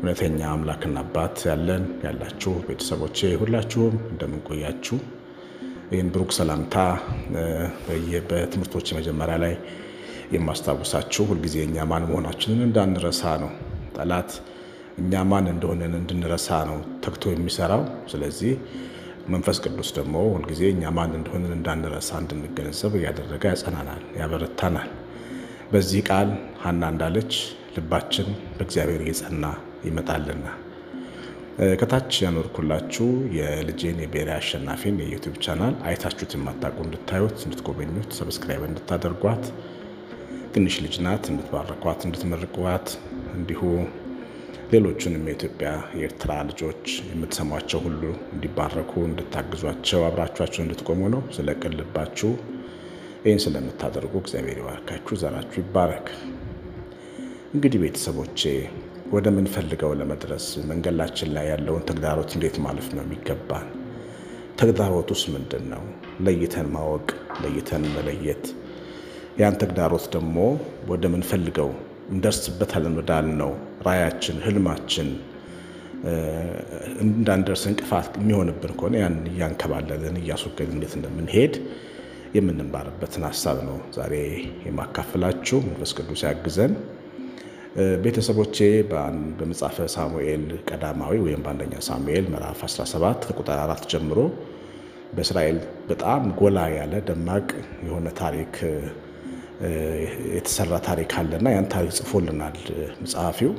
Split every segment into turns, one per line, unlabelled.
እውነተኛ አምላክና አባት ያለን ያላችሁ ቤተሰቦቼ ሁላችሁም እንደምንቆያችሁ ይህን ብሩክ ሰላምታ በትምህርቶች መጀመሪያ ላይ የማስታውሳችሁ ሁልጊዜ እኛ ማን መሆናችንን እንዳንረሳ ነው። ጠላት እኛ ማን እንደሆነን እንድንረሳ ነው ተግቶ የሚሰራው። ስለዚህ መንፈስ ቅዱስ ደግሞ ሁልጊዜ እኛ ማን እንደሆነን እንዳንረሳ እንድንገነዘብ እያደረገ ያጸናናል፣ ያበረታናል። በዚህ ቃል ሀና እንዳለች ልባችን በእግዚአብሔር እየጸና ይመጣልና ከታች ያኖርኩላችሁ የልጄን የብሔራዊ አሸናፊን የዩቲዩብ ቻናል አይታችሁት የማታውቁ እንድታዩት እንድትጎበኙት ሰብስክራይብ እንድታደርጓት ትንሽ ልጅ ናት፣ እንድትባረኳት እንድትመርቋት እንዲሁ ሌሎቹንም የኢትዮጵያ የኤርትራ ልጆች የምትሰሟቸው ሁሉ እንዲባረኩ እንድታግዟቸው አብራችኋቸው እንድትቆሙ ነው። ስለ ቅን ልባችሁ ይህን ስለምታደርጉ እግዚአብሔር ይባርካችሁ፣ ዘራችሁ ይባረክ። እንግዲህ ቤተሰቦቼ ወደ ምንፈልገው ለመድረስ መንገዳችን ላይ ያለውን ተግዳሮት እንዴት ማለፍ ነው የሚገባን? ተግዳሮቱስ ምንድን ነው? ለይተን ማወቅ፣ ለይተን መለየት ያን ተግዳሮት ደግሞ ወደ ምንፈልገው እንደርስበታለን ወዳልነው ራያችን፣ ህልማችን እንዳንደርስ እንቅፋት የሚሆንብን ከሆነ ያን እያንከባለልን እያስወገድን እንዴት እንደምንሄድ የምንማርበትን ሀሳብ ነው ዛሬ የማካፍላችሁ። መንፈስ ቅዱስ ያግዘን። ቤተሰቦቼ በመጽሐፈ ሳሙኤል ቀዳማዊ ወይም በአንደኛ ሳሙኤል ምዕራፍ 17 ከቁጥር አራት ጀምሮ በእስራኤል በጣም ጎላ ያለ ደማቅ የሆነ ታሪክ የተሰራ ታሪክ አለና ያን ታሪክ ጽፎልናል ጸሐፊው።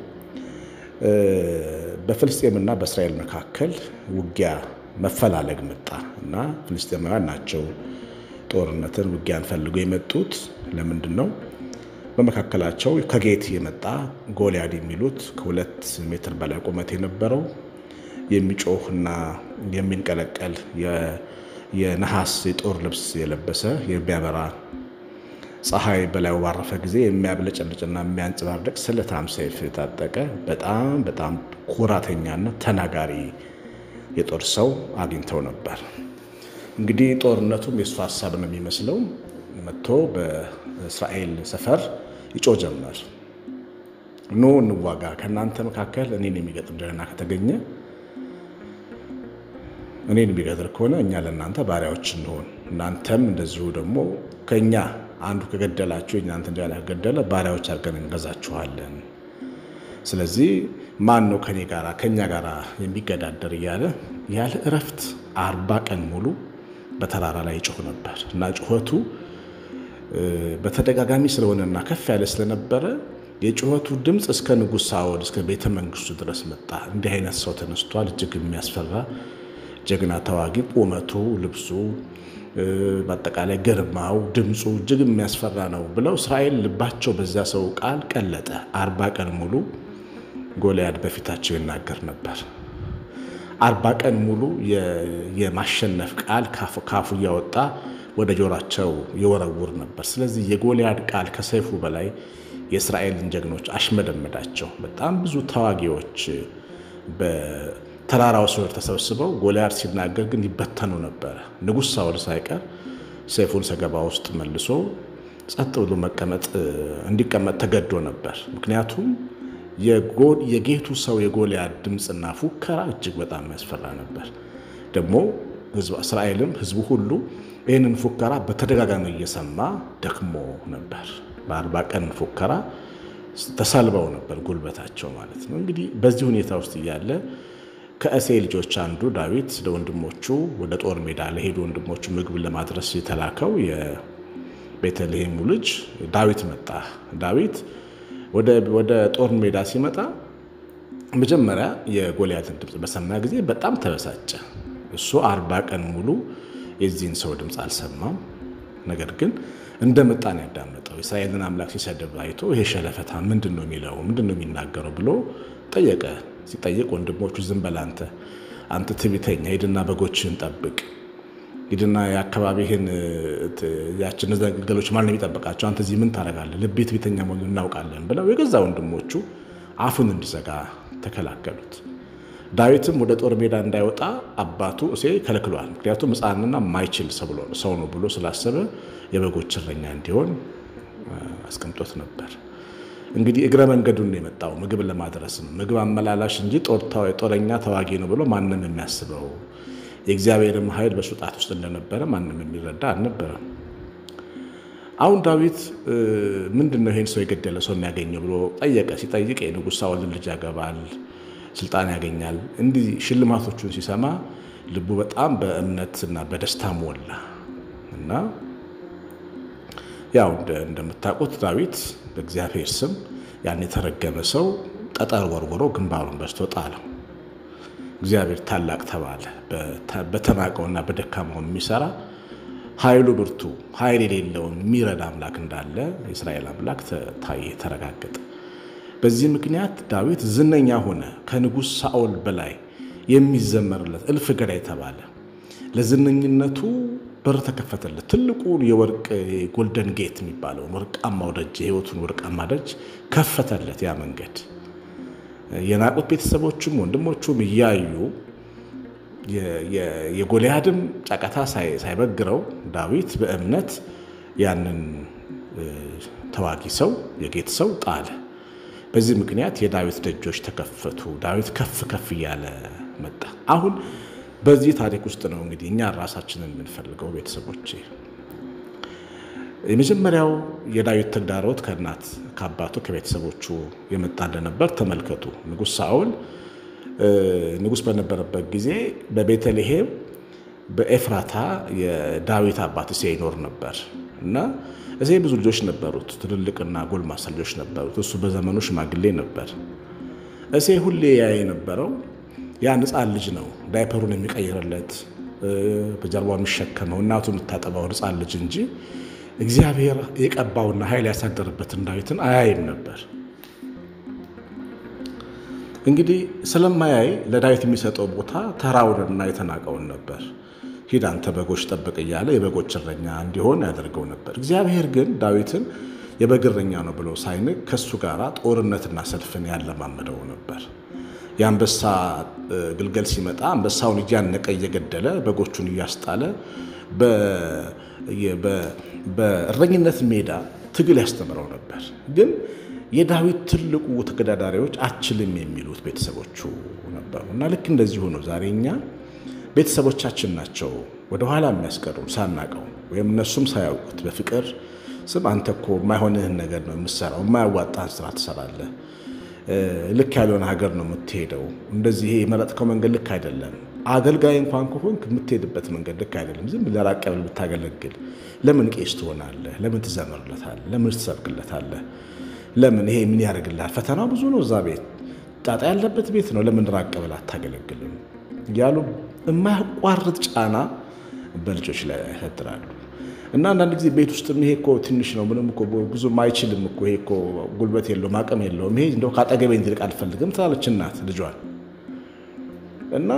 በፍልስጤምና በእስራኤል መካከል ውጊያ መፈላለግ መጣ እና ፍልስጤማውያን ናቸው ጦርነትን ውጊያን ፈልገው የመጡት ለምንድን ነው? በመካከላቸው ከጌት የመጣ ጎልያድ የሚሉት ከሁለት ሜትር በላይ ቁመት የነበረው የሚጮህና የሚንቀለቀል የነሐስ የጦር ልብስ የለበሰ የሚያበራ ፀሐይ በላዩ ባረፈ ጊዜ የሚያብለጨልጭና የሚያንጸባርቅ ስለታም ሰይፍ የታጠቀ በጣም በጣም ኩራተኛና ተናጋሪ የጦር ሰው አግኝተው ነበር። እንግዲህ ጦርነቱም የእሱ ሀሳብ ነው የሚመስለው። መጥቶ በእስራኤል ሰፈር ይጮ ጀመር። ኖ እንዋጋ፣ ከእናንተ መካከል እኔን የሚገጥም ደህና ከተገኘ እኔን የሚገጥር ከሆነ እኛ ለእናንተ ባሪያዎች እንሆን፣ እናንተም እንደዚሁ ደግሞ ከእኛ አንዱ ከገደላችሁ የእናንተ ደህና ከገደለ ባሪያዎች አድርገን እንገዛችኋለን። ስለዚህ ማን ነው ከኔ ጋራ ከእኛ ጋር የሚገዳደር እያለ ያለ እረፍት አርባ ቀን ሙሉ በተራራ ላይ ይጮህ ነበር እና ጩኸቱ በተደጋጋሚ ስለሆነና ከፍ ያለ ስለነበረ የጩኸቱ ድምፅ እስከ ንጉሥ ሳኦል እስከ ቤተ መንግስቱ ድረስ መጣ። እንዲህ አይነት ሰው ተነስቷል፣ እጅግ የሚያስፈራ ጀግና ተዋጊ፣ ቁመቱ፣ ልብሱ፣ በአጠቃላይ ግርማው፣ ድምፁ እጅግ የሚያስፈራ ነው ብለው እስራኤል ልባቸው በዚያ ሰው ቃል ቀለጠ። አርባ ቀን ሙሉ ጎልያድ በፊታቸው ይናገር ነበር። አርባ ቀን ሙሉ የማሸነፍ ቃል ካፉ እያወጣ ወደ ጆሯቸው ይወረውር ነበር። ስለዚህ የጎልያድ ቃል ከሰይፉ በላይ የእስራኤልን ጀግኖች አሽመደመዳቸው። በጣም ብዙ ተዋጊዎች በተራራው ስር ተሰብስበው ጎልያድ ሲናገር ግን ይበተኑ ነበረ። ንጉሥ ሳኦል ሳይቀር ሰይፉን ሰገባ ውስጥ መልሶ ጸጥ ብሎ መቀመጥ እንዲቀመጥ ተገዶ ነበር። ምክንያቱም የጌቱ ሰው የጎልያድ ድምፅና ፉከራ እጅግ በጣም ያስፈራ ነበር። ደግሞ እስራኤልም ሕዝቡ ሁሉ ይህንን ፉከራ በተደጋጋሚ እየሰማ ደክሞ ነበር። በአርባ ቀን ፉከራ ተሰልበው ነበር ጉልበታቸው ማለት ነው። እንግዲህ በዚህ ሁኔታ ውስጥ እያለ ከእሴይ ልጆች አንዱ ዳዊት ለወንድሞቹ ወደ ጦር ሜዳ ለሄዱ ወንድሞቹ ምግብ ለማድረስ የተላከው የቤተልሔሙ ልጅ ዳዊት መጣ። ዳዊት ወደ ጦር ሜዳ ሲመጣ መጀመሪያ የጎልያድን ድምፅ በሰማ ጊዜ በጣም ተበሳጨ። እሱ አርባ ቀን ሙሉ የዚህን ሰው ድምፅ አልሰማም። ነገር ግን እንደ መጣን ያዳመጠው የእስራኤልን አምላክ ሲሰድብ አይቶ ይሄ ሸለፈታ ምንድን ነው የሚለው ምንድን ነው የሚናገረው ብሎ ጠየቀ። ሲጠይቅ ወንድሞቹ ዝም በል አንተ አንተ ትዕቢተኛ ሂድና በጎችህን ጠብቅ ሂድና የአካባቢህን ያችን እነዚያ ግልገሎች ማን ነው የሚጠብቃቸው? አንተ እዚህ ምን ታደርጋለህ? ልቤ ትዕቢተኛ መሆኑን እናውቃለን ብለው የገዛ ወንድሞቹ አፉን እንዲዘጋ ተከላከሉት። ዳዊትም ወደ ጦር ሜዳ እንዳይወጣ አባቱ እሴይ ከልክሏል። ምክንያቱም ሕፃንና ማይችል ሰው ነው ብሎ ስላሰበ የበጎች እረኛ እንዲሆን አስቀምጦት ነበር። እንግዲህ እግረ መንገዱን የመጣው ምግብ ለማድረስ ነው። ምግብ አመላላሽ እንጂ ጦረኛ ተዋጊ ነው ብሎ ማንም የሚያስበው የእግዚአብሔርም ኃይል በሱ ጣት ውስጥ እንደነበረ ማንም የሚረዳ አልነበረም። አሁን ዳዊት ምንድን ነው ይሄን ሰው የገደለ ሰው የሚያገኘው ብሎ ጠየቀ። ሲጠይቅ የንጉሥ ሳኦልን ልጅ ያገባል፣ ስልጣን ያገኛል። እንዲህ ሽልማቶቹን ሲሰማ ልቡ በጣም በእምነትና በደስታ ሞላ እና ያው እንደምታውቁት ዳዊት በእግዚአብሔር ስም ያን የተረገመ ሰው ጠጠር ወርውሮ ግንባሩን በስቶ ጣለው። እግዚአብሔር ታላቅ ተባለ። በተናቀውና በደካማው የሚሰራ ኃይሉ ብርቱ ኃይል የሌለውን የሚረዳ አምላክ እንዳለ የእስራኤል አምላክ ታየ፣ ተረጋገጠ። በዚህ ምክንያት ዳዊት ዝነኛ ሆነ። ከንጉሥ ሳኦል በላይ የሚዘመርለት እልፍ ገዳይ ተባለ። ለዝነኝነቱ በር ተከፈተለት። ትልቁን የወርቅ ጎልደን ጌት የሚባለውን ወርቃማው ደጅ የሕይወቱን ወርቃማ ደጅ ከፈተለት። ያ መንገድ የናቁት ቤተሰቦቹም ወንድሞቹም እያዩ የጎልያድም ጫቀታ ሳይበግረው ዳዊት በእምነት ያንን ተዋጊ ሰው የጌት ሰው ጣለ። በዚህ ምክንያት የዳዊት ደጆች ተከፈቱ። ዳዊት ከፍ ከፍ እያለ መጣ። አሁን በዚህ ታሪክ ውስጥ ነው እንግዲህ እኛ ራሳችንን የምንፈልገው ቤተሰቦቼ። የመጀመሪያው የዳዊት ተግዳሮት ከእናት ከአባቱ ከቤተሰቦቹ የመጣ እንደነበር ተመልከቱ። ንጉሥ ሳኦል ንጉሥ በነበረበት ጊዜ በቤተልሔም በኤፍራታ የዳዊት አባት እሴይ ይኖር ነበር እና እሴይ ብዙ ልጆች ነበሩት፣ ትልልቅና ጎልማሳ ልጆች ነበሩት። እሱ በዘመኑ ሽማግሌ ነበር። እሴይ ሁሌ ያየ የነበረው ያን ሕፃን ልጅ ነው ዳይፐሩን የሚቀይርለት በጀርባው የሚሸከመው እናቱ የምታጠባውን ሕፃን ልጅ እንጂ እግዚአብሔር የቀባውና ኃይል ያሳደረበትን ዳዊትን አያይም ነበር። እንግዲህ ስለማያይ ለዳዊት የሚሰጠው ቦታ ተራውንና የተናቀውን ነበር። ሂድ አንተ በጎች ጠብቅ እያለ የበጎች እረኛ እንዲሆን ያደርገው ነበር። እግዚአብሔር ግን ዳዊትን የበግ እረኛ ነው ብሎ ሳይንቅ ከእሱ ጋር ጦርነትና ሰልፍን ያለማመደው ነበር። የአንበሳ ግልገል ሲመጣ አንበሳውን እያነቀ እየገደለ በጎቹን እያስጣለ በእረኝነት ሜዳ ትግል ያስተምረው ነበር። ግን የዳዊት ትልቁ ተገዳዳሪዎች አችልም የሚሉት ቤተሰቦቹ ነበሩ እና ልክ እንደዚሁ ነው ዛሬ እኛ ቤተሰቦቻችን ናቸው ወደኋላ የሚያስቀሩን ሳናቀው ወይም እነሱም ሳያውቁት በፍቅር ስም አንተ እኮ የማይሆንህን ነገር ነው የምትሰራው፣ የማያዋጣህን ስራ ትሰራለህ፣ ልክ ያልሆነ ሀገር ነው የምትሄደው፣ እንደዚህ ይሄ የመረጥከው መንገድ ልክ አይደለም፣ አገልጋይ እንኳን ከሆንክ የምትሄድበት መንገድ ልክ አይደለም፣ ዝም ለራቅ ብለህ ብታገለግል ለምን ቄስ ትሆናለህ? ለምን ትዘምርለታለህ? ለምን ትሰብክለታለህ? ለምን ይሄ ምን ያደርግልሃል? ፈተናው ብዙ ነው፣ እዛ ቤት ጣጣ ያለበት ቤት ነው፣ ለምን ራቅ ብለህ አታገለግልም? እያሉ የማያቋርጥ ጫና በልጆች ላይ ያሳድራሉ። እና አንዳንድ ጊዜ ቤት ውስጥ ይሄ እኮ ትንሽ ነው፣ ምንም እኮ ብዙም አይችልም እኮ ይሄ እኮ ጉልበት የለውም አቅም የለውም፣ ይሄ እንደው ከአጠገቤ እንዲርቅ አልፈልግም ትላለች እናት ልጇን። እና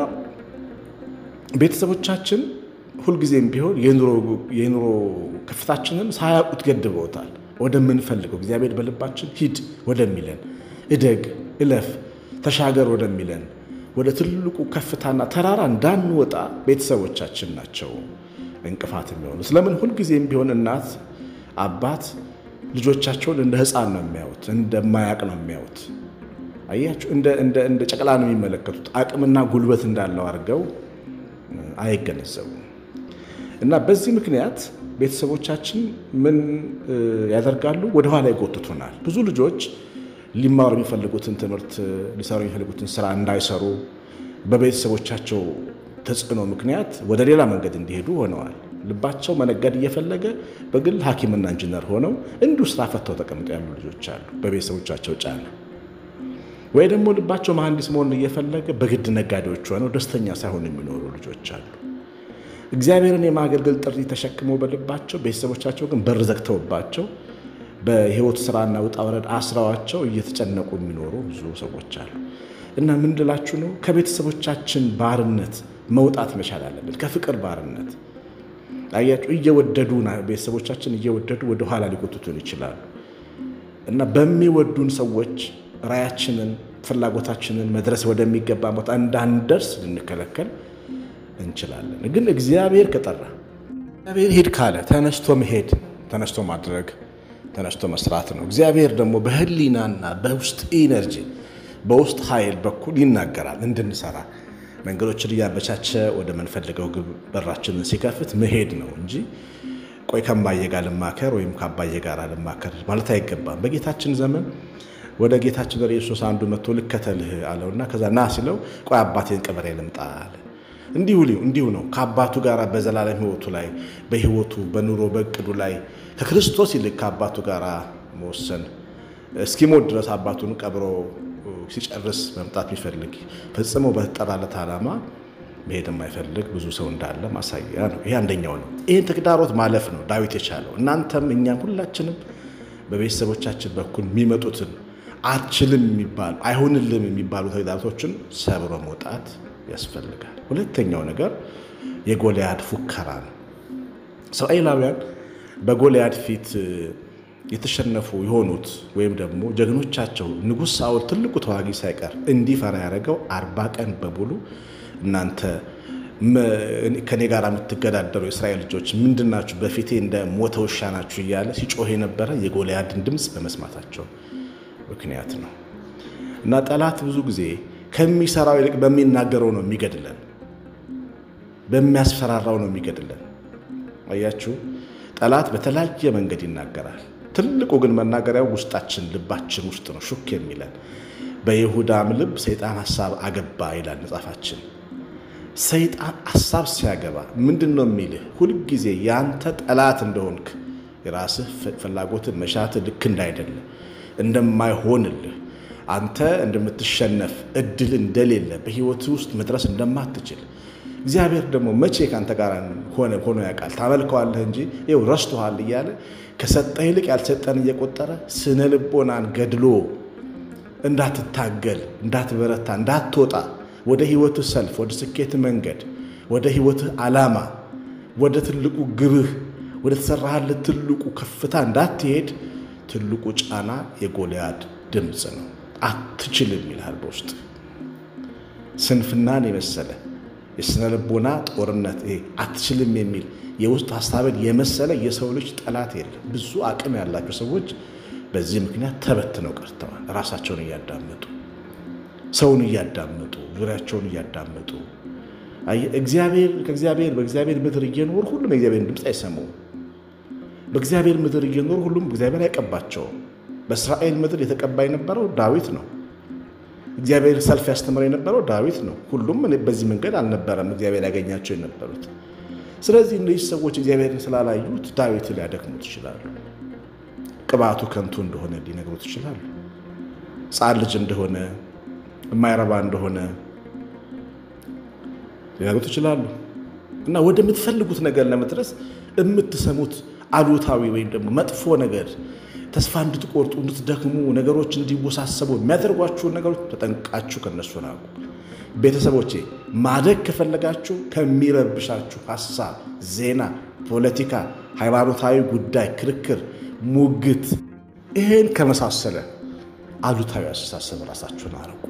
ቤተሰቦቻችን ሁልጊዜም ቢሆን የኑሮ ከፍታችንን ሳያውቁት ገድበውታል። ወደምንፈልገው እግዚአብሔር በልባችን ሂድ ወደሚለን እደግ፣ እለፍ፣ ተሻገር ወደሚለን ወደ ትልቁ ከፍታና ተራራ እንዳንወጣ ቤተሰቦቻችን ናቸው እንቅፋት የሚሆኑ። ስለምን ሁልጊዜም ቢሆን እናት አባት ልጆቻቸውን እንደ ሕፃን ነው የሚያዩት፣ እንደማያቅ ነው የሚያዩት። አያችሁ፣ እንደ ጨቅላ ነው የሚመለከቱት። አቅምና ጉልበት እንዳለው አድርገው አይገነዘቡም። እና በዚህ ምክንያት ቤተሰቦቻችን ምን ያደርጋሉ? ወደኋላ ይጎትቱናል። ብዙ ልጆች ሊማሩ የሚፈልጉትን ትምህርት ሊሰሩ የሚፈልጉትን ስራ እንዳይሰሩ በቤተሰቦቻቸው ተጽዕኖ ምክንያት ወደ ሌላ መንገድ እንዲሄዱ ሆነዋል። ልባቸው መነገድ እየፈለገ በግል ሐኪምና ኢንጂነር ሆነው እንዲሁ ስራ ፈተው ተቀምጠው ያሉ ልጆች አሉ፣ በቤተሰቦቻቸው ጫና። ወይ ደግሞ ልባቸው መሐንዲስ መሆን እየፈለገ በግድ ነጋዴዎች ሆነው ደስተኛ ሳይሆኑ የሚኖሩ ልጆች አሉ። እግዚአብሔርን የማገልገል ጥሪ ተሸክመው በልባቸው ቤተሰቦቻቸው ግን በር ዘግተውባቸው በህይወት ስራና ውጣ ወረድ አስራዋቸው እየተጨነቁ የሚኖሩ ብዙ ሰዎች አሉ። እና ምን ልላችሁ ነው? ከቤተሰቦቻችን ባርነት መውጣት መቻል አለብን። ከፍቅር ባርነት አያችሁ፣ እየወደዱ ቤተሰቦቻችን እየወደዱ ወደኋላ ሊጎትቱን ይችላሉ። እና በሚወዱን ሰዎች ራያችንን፣ ፍላጎታችንን መድረስ ወደሚገባ ቦታ እንዳንደርስ ልንከለከል እንችላለን። ግን እግዚአብሔር ከጠራ እግዚአብሔር ሂድ ካለ ተነስቶ መሄድ ተነስቶ ማድረግ ተነስቶ መስራት ነው። እግዚአብሔር ደግሞ በህሊናና በውስጥ ኢነርጂ በውስጥ ኃይል በኩል ይናገራል እንድንሰራ መንገዶችን እያመቻቸ ወደ ምንፈልገው ግብ በራችንን ሲከፍት መሄድ ነው እንጂ ቆይ ከማየ ጋር ልማከር ወይም ከአባየ ጋር ልማከር ማለት አይገባም። በጌታችን ዘመን ወደ ጌታችን ወደ ኢየሱስ አንዱ መጥቶ ልከተልህ አለውና ከዛ ና ሲለው ቆይ አባቴን ቀበሬ ልምጣ አለ። እንዲሁ እንዲሁ ነው ከአባቱ ጋር በዘላለም ህይወቱ ላይ በህይወቱ በኑሮ በእቅዱ ላይ ከክርስቶስ ይልቅ ከአባቱ ጋር መወሰን እስኪሞት ድረስ አባቱን ቀብሮ ሲጨርስ መምጣት የሚፈልግ ፈጽሞ በተጠራለት ዓላማ መሄድ የማይፈልግ ብዙ ሰው እንዳለ ማሳያ ነው። ይሄ አንደኛው ነው። ይህን ተግዳሮት ማለፍ ነው ዳዊት የቻለው። እናንተም እኛም ሁላችንም በቤተሰቦቻችን በኩል የሚመጡትን አችልም የሚባሉ አይሆንልም የሚባሉ ተግዳሮቶችን ሰብሮ መውጣት ያስፈልጋል። ሁለተኛው ነገር የጎልያድ ፉከራ ነው። እስራኤላውያን በጎልያድ ፊት የተሸነፉ የሆኑት ወይም ደግሞ ጀግኖቻቸው ንጉሥ ሳኦል ትልቁ ተዋጊ ሳይቀር እንዲፈራ ያደረገው አርባ ቀን በሙሉ እናንተ ከኔ ጋር የምትገዳደሩ የእስራኤል ልጆች ምንድናችሁ? በፊቴ እንደ ሞተ ውሻ ናችሁ እያለ ሲጮህ የነበረ የጎልያድን ድምፅ በመስማታቸው ምክንያት ነው። እና ጠላት ብዙ ጊዜ ከሚሰራው ይልቅ በሚናገረው ነው የሚገድለን፣ በሚያስፈራራው ነው የሚገድለን። አያችሁ፣ ጠላት በተለያየ መንገድ ይናገራል። ትልቁ ግን መናገሪያው ውስጣችን ልባችን ውስጥ ነው ሹክ የሚለን። በይሁዳም ልብ ሰይጣን ሐሳብ አገባ ይላል መጽሐፋችን። ሰይጣን ሐሳብ ሲያገባ ምንድን ነው የሚልህ? ሁልጊዜ የአንተ ጠላት እንደሆንክ የራስህ ፍላጎትን መሻትህ ልክ እንዳይደለ እንደማይሆንልህ አንተ እንደምትሸነፍ እድል እንደሌለ በሕይወት ውስጥ መድረስ እንደማትችል እግዚአብሔር ደግሞ መቼ ከአንተ ጋር ሆነ ሆኖ ያውቃል? ታመልከዋለህ እንጂ ይኸው ረስቶሃል እያለ ከሰጠህ ይልቅ ያልሰጠን እየቆጠረ ስነ ልቦናን ገድሎ እንዳትታገል፣ እንዳትበረታ፣ እንዳትወጣ ወደ ሕይወትህ ሰልፍ፣ ወደ ስኬት መንገድ፣ ወደ ሕይወትህ ዓላማ፣ ወደ ትልቁ ግብህ፣ ወደ ተሰራህለት ትልቁ ከፍታ እንዳትሄድ ትልቁ ጫና የጎልያድ ድምፅ ነው። አትችልም ይልሃል በውስጥ ስንፍናን የመሰለ የስነ ልቦና ጦርነት ይሄ አትችልም የሚል የውስጥ ሀሳብን የመሰለ የሰው ልጅ ጠላት የለም። ብዙ አቅም ያላቸው ሰዎች በዚህ ምክንያት ተበትነው ቀርተዋል። ራሳቸውን እያዳመጡ ሰውን እያዳመጡ ዙሪያቸውን እያዳመጡ እግዚአብሔር ከእግዚአብሔር በእግዚአብሔር ምድር እየኖሩ ሁሉም የእግዚአብሔርን ድምፅ አይሰሙም። በእግዚአብሔር ምድር እየኖሩ ሁሉም እግዚአብሔር አይቀባቸውም። በእስራኤል ምድር የተቀባ የነበረው ዳዊት ነው። እግዚአብሔር ሰልፍ ያስተምር የነበረው ዳዊት ነው። ሁሉም በዚህ መንገድ አልነበረም እግዚአብሔር ያገኛቸው የነበሩት። ስለዚህ እነዚህ ሰዎች እግዚአብሔርን ስላላዩት ዳዊት ሊያደክሙት ይችላሉ። ቅባቱ ከንቱ እንደሆነ ሊነግሩት ይችላሉ። ሕፃን ልጅ እንደሆነ የማይረባ እንደሆነ ሊነግሩት ይችላሉ። እና ወደምትፈልጉት ነገር ለመድረስ የምትሰሙት አሉታዊ ወይም ደግሞ መጥፎ ነገር ተስፋ እንድትቆርጡ እንድትደክሙ፣ ነገሮች እንዲወሳሰቡ የሚያደርጓችሁን ነገሮች ተጠንቃችሁ ከነሱ ናቁ። ቤተሰቦቼ ማደግ ከፈለጋችሁ ከሚረብሻችሁ ሀሳብ፣ ዜና፣ ፖለቲካ፣ ሃይማኖታዊ ጉዳይ፣ ክርክር፣ ሙግት ይህን ከመሳሰለ አሉታዊ አስተሳሰብ ራሳችሁን አርቁ።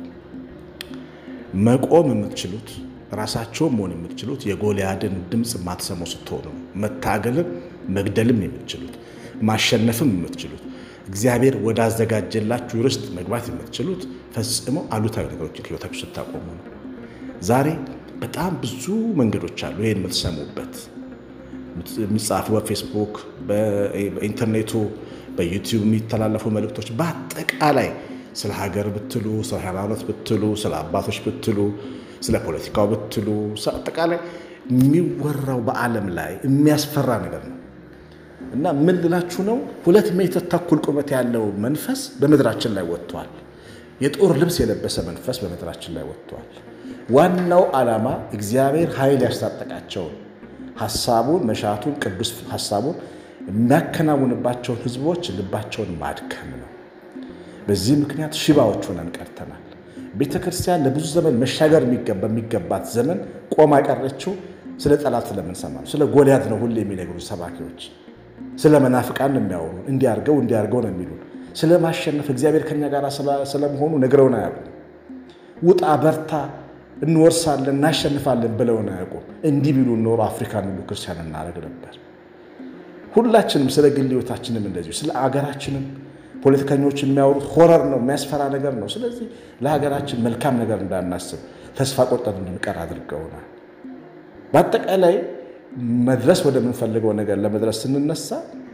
መቆም የምትችሉት ራሳቸውን መሆን የምትችሉት የጎልያድን ድምፅ ማትሰሙ ስትሆኑ መታገልም መግደልም የምትችሉት ማሸነፍም የምትችሉት እግዚአብሔር ወዳዘጋጀላችሁ ርስት መግባት የምትችሉት ፈጽሞ አሉታዊ ነገሮችን ህይወታችሁ ስታቆሙ ነው። ዛሬ በጣም ብዙ መንገዶች አሉ። ይህን የምትሰሙበት የሚጻፉ በፌስቡክ፣ በኢንተርኔቱ፣ በዩቲዩብ የሚተላለፉ መልእክቶች በአጠቃላይ ስለ ሀገር ብትሉ፣ ስለ ሃይማኖት ብትሉ፣ ስለ አባቶች ብትሉ፣ ስለ ፖለቲካው ብትሉ፣ አጠቃላይ የሚወራው በዓለም ላይ የሚያስፈራ ነገር ነው። እና ምን ልላችሁ ነው? ሁለት ሜትር ተኩል ቁመት ያለው መንፈስ በምድራችን ላይ ወጥቷል። የጦር ልብስ የለበሰ መንፈስ በምድራችን ላይ ወጥቷል። ዋናው ዓላማ እግዚአብሔር ኃይል ያስታጠቃቸውን ሀሳቡን፣ መሻቱን፣ ቅዱስ ሀሳቡን የሚያከናውንባቸውን ህዝቦች ልባቸውን ማድከም ነው። በዚህ ምክንያት ሽባዎች ሆነን ቀርተናል። ቤተ ክርስቲያን ለብዙ ዘመን መሻገር በሚገባት ዘመን ቆማ ቀረችው ስለ ጠላት ስለምንሰማ ነው። ስለ ጎልያድ ነው ሁሌ የሚነግሩ ሰባኪዎች ስለ መናፍቃን ነው የሚያወሩ። እንዲያርገው እንዲያርገው ነው የሚሉን። ስለ ማሸነፍ እግዚአብሔር ከኛ ጋር ስለመሆኑ ነግረውን አያውቁም። ውጣ፣ በርታ፣ እንወርሳለን፣ እናሸንፋለን ብለውን አያውቁም። እንዲህ ቢሉ ኖሮ አፍሪካን ሁሉ ክርስቲያን እናደርግ ነበር። ሁላችንም ስለ ግል ሕይወታችንም እንደዚሁ ስለ አገራችንም ፖለቲከኞች የሚያወሩት ሆረር ነው፣ የሚያስፈራ ነገር ነው። ስለዚህ ለሀገራችን መልካም ነገር እንዳናስብ ተስፋ ቆርጠን እንድንቀር አድርገውናል። በአጠቃላይ መድረስ ወደምንፈልገው ነገር ለመድረስ ስንነሳ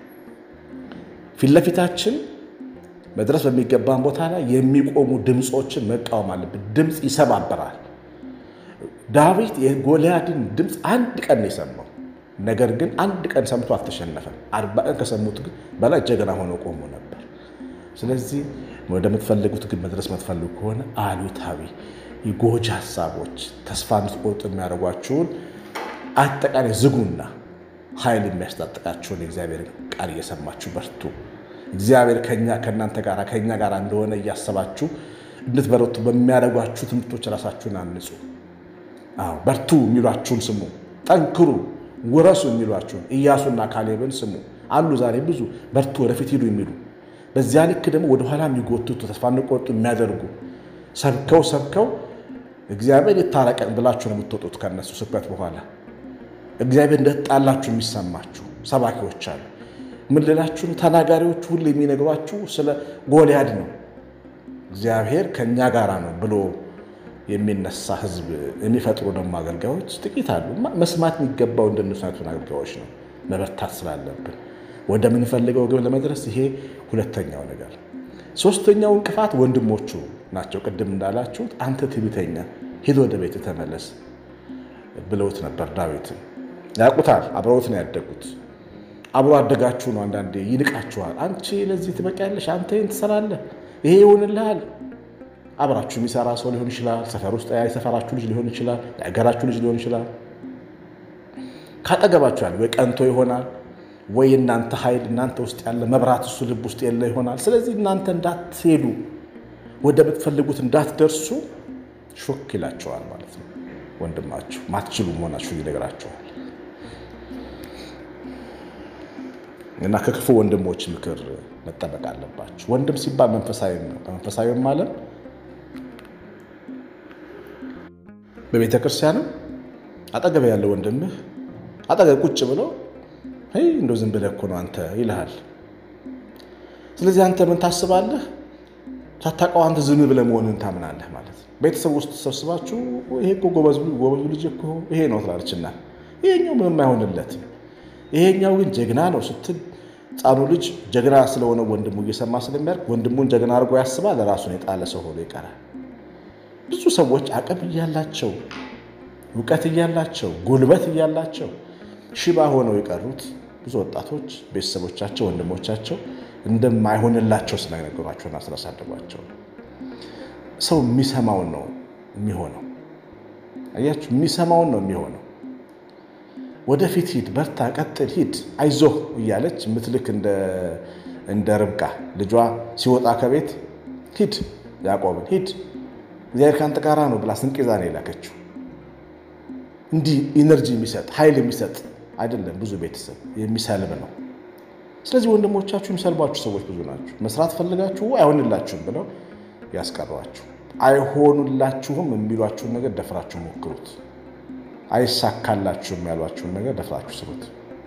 ፊት ለፊታችን መድረስ በሚገባን ቦታ ላይ የሚቆሙ ድምፆችን መቃወም አለብን። ድምፅ ይሰባበራል። ዳዊት የጎልያድን ድምፅ አንድ ቀን ነው የሰማው። ነገር ግን አንድ ቀን ሰምቶ አልተሸነፈም። አርባ ቀን ከሰሙት ግን በላይ ጀግና ሆኖ ቆሞ ነበር። ስለዚህ ወደምትፈልጉት ግን መድረስ የምትፈልጉ ከሆነ አሉታዊ የጎጂ ሀሳቦች ተስፋ እንድትቆርጡ የሚያደርጓችሁን አጠቃላይ ዝጉና ኃይል የሚያስታጥቃችሁን የእግዚአብሔር ቃል እየሰማችሁ በርቱ። እግዚአብሔር ከኛ ከእናንተ ጋር ከኛ ጋር እንደሆነ እያሰባችሁ እንድትበረቱ በሚያደርጓችሁ ትምህርቶች ራሳችሁን አንጹ። አዎ በርቱ የሚሏችሁን ስሙ። ጠንክሩ፣ ውረሱ የሚሏችሁን ኢያሱና ካሌብን ስሙ። አሉ ዛሬ ብዙ በርቱ፣ ወደፊት ሂዱ የሚሉ በዚያ ልክ ደግሞ ወደኋላ የሚጎትቱ ተስፋ እንቆርጡ የሚያደርጉ ሰብከው ሰብከው እግዚአብሔር ይታረቀን ብላችሁ ነው የምትወጡት ከነሱ ስብከት በኋላ እግዚአብሔር እንደተጣላችሁ የሚሰማችሁ ሰባኪዎች አሉ። ምን ልላችሁ ተናጋሪዎቹ ሁሉ የሚነግሯችሁ ስለ ጎልያድ ነው። እግዚአብሔር ከእኛ ጋር ነው ብሎ የሚነሳ ሕዝብ የሚፈጥሩ ደግሞ አገልጋዮች ጥቂት አሉ። መስማት የሚገባው እንደነሱ አይነቱን አገልጋዮች ነው። መበርታት ስላለብን ወደምንፈልገው ግብ ለመድረስ ይሄ ሁለተኛው ነገር። ሶስተኛው እንቅፋት ወንድሞቹ ናቸው። ቅድም እንዳላችሁት አንተ ትዕቢተኛ ሂድ ወደ ቤት ተመለስ ብለውት ነበር ዳዊትን ያውቁታል። አብረውት ነው ያደጉት። አብሮ አደጋችሁ ነው። አንዳንዴ ይንቃችኋል። አንቺ ለዚህ ትበቂያለሽ፣ አንተ ይህን ትሰራለህ፣ ይሄ ይሆንልሃል። አብራችሁ የሚሰራ ሰው ሊሆን ይችላል። ሰፈር ውስጥ የሰፈራችሁ ልጅ ሊሆን ይችላል። የሀገራችሁ ልጅ ሊሆን ይችላል። ካጠገባችሁ ያለ ወይ ቀንቶ ይሆናል ወይ እናንተ ኃይል እናንተ ውስጥ ያለ መብራት እሱ ልብ ውስጥ የለ ይሆናል። ስለዚህ እናንተ እንዳትሄዱ ወደ ምትፈልጉት እንዳትደርሱ ሾክ ይላቸዋል ማለት ነው። ወንድማችሁ ማትችሉ መሆናችሁ ይነግራቸዋል። እና ከክፉ ወንድሞች ምክር መጠበቅ አለባችሁ። ወንድም ሲባል መንፈሳዊ ነው። በመንፈሳዊም ዓለም በቤተ ክርስቲያንም አጠገብ ያለው ወንድምህ አጠገብ ቁጭ ብሎ እንደው ዝም ብለህ እኮ ነው አንተ ይልሃል። ስለዚህ አንተ ምን ታስባለህ? ሳታውቀው አንተ ዝም ብለህ መሆንን ታምናለህ ማለት ነው። ቤተሰብ ውስጥ ተሰብስባችሁ ይሄ እኮ ጎበዝ ልጅ እኮ ይሄ ነው ትላለችና ይሄኛው ምንም አይሆንለትም ይሄኛው ግን ጀግና ነው ስትል ሕፃኑ ልጅ ጀግና ስለሆነ ወንድሙ እየሰማ ስለሚያርግ ወንድሙን ጀግና አድርጎ ያስባል። ራሱን የጣለ ሰው ሆኖ ይቀራል። ብዙ ሰዎች አቅም እያላቸው እውቀት እያላቸው ጉልበት እያላቸው ሽባ ሆነው የቀሩት ብዙ ወጣቶች ቤተሰቦቻቸው፣ ወንድሞቻቸው እንደማይሆንላቸው ስለነገሯቸውና ስላሳደጓቸው ሰው የሚሰማውን ነው የሚሆነው። አያችሁ፣ የሚሰማውን ነው የሚሆነው። ወደፊት ሂድ፣ በርታ፣ ቀጥል፣ ሂድ፣ አይዞህ እያለች ምትልክ እንደ ርብቃ ልጇ ሲወጣ ከቤት ሂድ፣ ያዕቆብን ሂድ፣ እግዚአብሔር ከአንተ ጋር ነው ብላ ስንቅ ይዛ ነው የላከችው። እንዲህ ኢነርጂ የሚሰጥ ኃይል የሚሰጥ አይደለም። ብዙ ቤተሰብ የሚሰልብ ነው። ስለዚህ ወንድሞቻችሁ የሚሰልቧችሁ ሰዎች ብዙ ናቸው። መስራት ፈልጋችሁ አይሆንላችሁም ብለው ያስቀሯችሁ። አይሆኑላችሁም የሚሏችሁን ነገር ደፍራችሁ ሞክሩት። አይሳካላችሁም ያሏችሁን ነገር ደፍራችሁ ስሩት።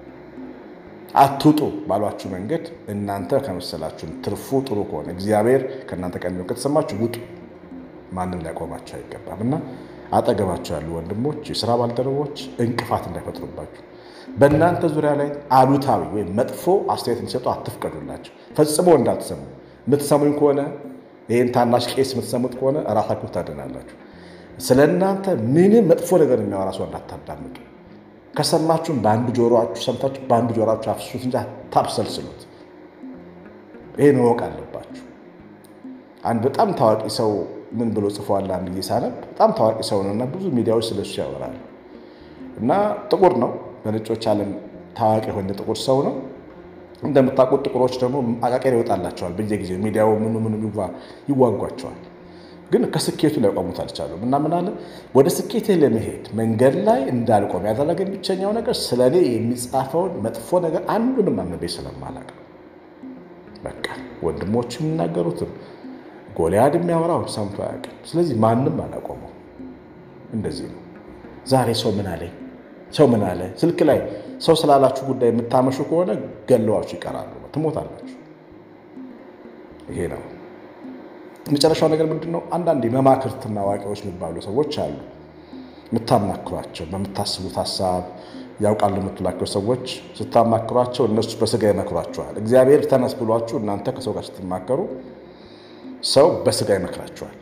አትውጡ ባሏችሁ መንገድ እናንተ ከመሰላችሁ ትርፉ ጥሩ ከሆነ እግዚአብሔር ከእናንተ ቀን ከተሰማችሁ ውጡ። ማንም ሊያቆማችሁ አይገባም እና አጠገባቸው ያሉ ወንድሞች፣ የስራ ባልደረቦች እንቅፋት እንዳይፈጥሩባችሁ በእናንተ ዙሪያ ላይ አሉታዊ ወይም መጥፎ አስተያየት እንዲሰጡ አትፍቀዱላቸው። ፈጽሞ እንዳትሰሙ። የምትሰሙኝ ከሆነ ይህን ታናሽ ቄስ የምትሰሙት ከሆነ እራሳችሁ ታድናላችሁ። ስለ እናንተ ምንም መጥፎ ነገር የሚያወራ ሰው እንዳታዳምጡ። ከሰማችሁም በአንዱ ጆሮችሁ ሰምታችሁ በአንዱ ጆሮችሁ አፍሱት እንጂ አታብሰልስሉት። ይህን ማወቅ አለባችሁ። አንድ በጣም ታዋቂ ሰው ምን ብሎ ጽፏል? አንድ ጊዜ ሳነብ በጣም ታዋቂ ሰው ነው እና ብዙ ሚዲያዎች ስለሱ ያወራሉ እና ጥቁር ነው በነጮች ዓለም ታዋቂ የሆነ ጥቁር ሰው ነው። እንደምታውቁት ጥቁሮች ደግሞ አቃቄር ይወጣላቸዋል በየጊዜው ሚዲያው ምኑ ምኑ ይዋጓቸዋል። ግን ከስኬቱ ላይ ቆሙት አልቻሉም እና ምን አለ ወደ ስኬቴ ለመሄድ መንገድ ላይ እንዳልቆም ያደረገኝ ብቸኛው ነገር ስለ እኔ የሚጻፈውን መጥፎ ነገር አንዱንም አንብቤ ስለማላውቅ በቃ ወንድሞቹ የሚናገሩትም ጎልያድ የሚያወራውን ሰምቶ አያውቅም። ስለዚህ ማንም አላቆመው። እንደዚህ ነው ዛሬ ሰው ምን አለኝ ሰው ምን አለ ስልክ ላይ ሰው ስላላችሁ ጉዳይ የምታመሹ ከሆነ ገለዋችሁ ይቀራሉ፣ ትሞታላችሁ። ይሄ ነው መጨረሻው ነገር ምንድን ነው? አንዳንድ መማክርትና አዋቂዎች የሚባሉ ሰዎች አሉ። የምታማክሯቸው በምታስቡት ሀሳብ ያውቃሉ የምትላቸው ሰዎች ስታማክሯቸው እነሱ በስጋ ይመክሯቸዋል። እግዚአብሔር ተነስ ብሏችሁ እናንተ ከሰው ጋር ስትማከሩ ሰው በስጋ ይመክራቸዋል።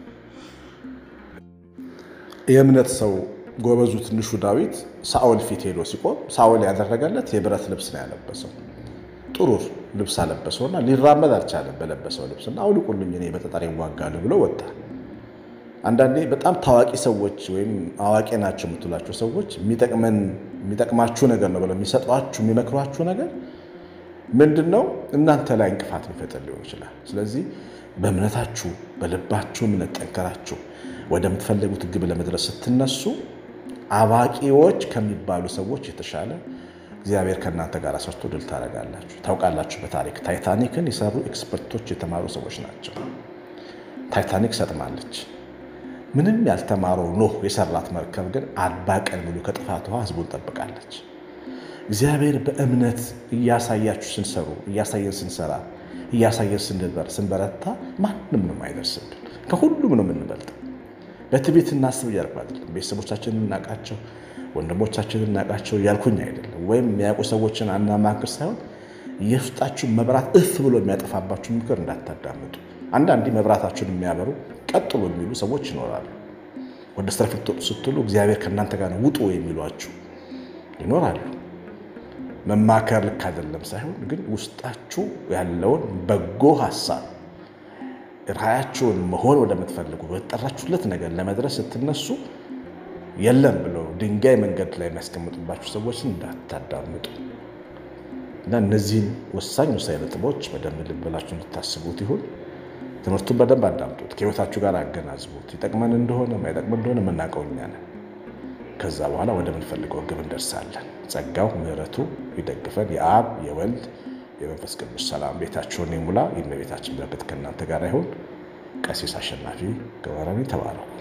የእምነት ሰው ጎበዙ ትንሹ ዳዊት ሳኦል ፊት ሄዶ ሲቆም ሳኦል ያደረገለት የብረት ልብስ ነው ያለበሰው። ጥሩ ልብስ አለበሰውና ሊራመድ አልቻለም በለበሰው ልብስና አውልቁልኝ እኔ በጠጠር ይዋጋለሁ ብሎ ወጣ። አንዳንዴ በጣም ታዋቂ ሰዎች ወይም አዋቂ ናቸው የምትሏቸው ሰዎች የሚጠቅማችሁ ነገር ነው ብለው የሚሰጧችሁ የሚመክሯችሁ ነገር ምንድን ነው? እናንተ ላይ እንቅፋት የሚፈጥር ሊሆን ይችላል። ስለዚህ በእምነታችሁ በልባችሁ እምነት ጠንከራችሁ ወደምትፈልጉት ግብ ለመድረስ ስትነሱ አዋቂዎች ከሚባሉ ሰዎች የተሻለ እግዚአብሔር ከእናንተ ጋር ሰርቶ ድል ታደርጋላችሁ። ታውቃላችሁ፣ በታሪክ ታይታኒክን የሰሩ ኤክስፐርቶች የተማሩ ሰዎች ናቸው። ታይታኒክ ሰጥማለች። ምንም ያልተማረው ኖህ የሰራት መርከብ ግን አርባ ቀን ሙሉ ከጥፋት ውሃ ህዝቡን ጠብቃለች። እግዚአብሔር በእምነት እያሳያችሁ ስንሰሩ እያሳየን ስንሰራ እያሳየን ስንበረታ ማንም ነው አይደርስብን። ከሁሉም ነው የምንበልጠው። በትዕቢት እናስብ እያልኩ አይደለም። ቤተሰቦቻችንን እናቃቸው፣ ወንድሞቻችንን እናቃቸው እያልኩኝ አይደለም። ወይም የሚያውቁ ሰዎችን አናማክር ሳይሆን የውስጣችሁን መብራት እፍ ብሎ የሚያጠፋባችሁ ምክር እንዳታዳምጡ። አንዳንዴ መብራታችሁን የሚያበሩ ቀጥሎ የሚሉ ሰዎች ይኖራሉ። ወደ ስራ ልትወጡ ስትሉ እግዚአብሔር ከእናንተ ጋር ውጡ የሚሏችሁ ይኖራሉ። መማከር ልክ አይደለም ሳይሆን ግን ውስጣችሁ ያለውን በጎ ሀሳብ ራያችሁን መሆን ወደምትፈልጉ በጠራችሁለት ነገር ለመድረስ ስትነሱ የለም ብለው ድንጋይ መንገድ ላይ የሚያስቀምጡባችሁ ሰዎችን እንዳታዳምጡ እና እነዚህን ወሳኝ ወሳኝ ነጥቦች በደንብ ልብ ብላችሁ እንድታስቡት ይሁን። ትምህርቱን በደንብ አዳምጡት፣ ከህይወታችሁ ጋር አገናዝቡት። ይጠቅመን እንደሆነ ማይጠቅመን እንደሆነ የምናውቀው እኛ ነን። ከዛ በኋላ ወደምንፈልገው ግብ እንደርሳለን። ጸጋው ምሕረቱ ይደግፈን። የአብ የወልድ የመንፈስ ቅዱስ ሰላም ቤታችሁን ይሙላ። የእመቤታችን በረከት ከእናንተ ጋር ይሁን። ቀሲስ አሸናፊ ገብረረኒ ተባረኩ።